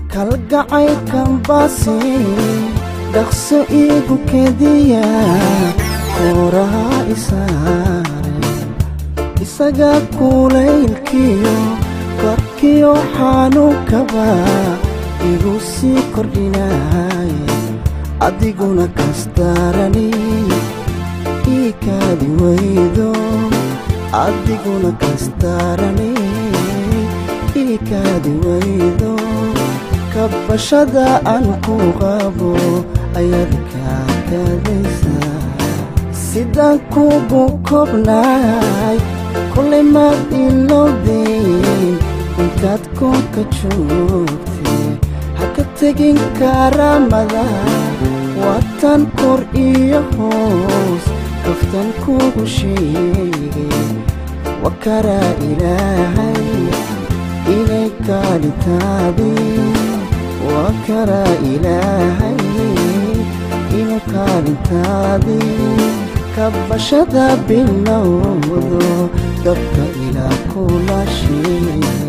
kalgacaylkan baasi dhaqso iigu kediya kooraha isaare isaga kulaylkiyo korkiyo xanuunkaba igu sii kordhinaaye adiguna kastarani ii kaadi waydo adiguna kastarani ii kaadi waydo kabashada aan ku qabo ayaad kaakadaysaa sidaan kugu kobnaay kolay maad ilowdayn intaad koonka joogtay ha ka tegin karaamada waatan kor iyo hoos kaftan kugu sheegay wa karaa ilaahay inay kaalitaadii wa karaa ilaahay inuu kaalintaadii kabashada bilowdo dabka ilaa kula sheegay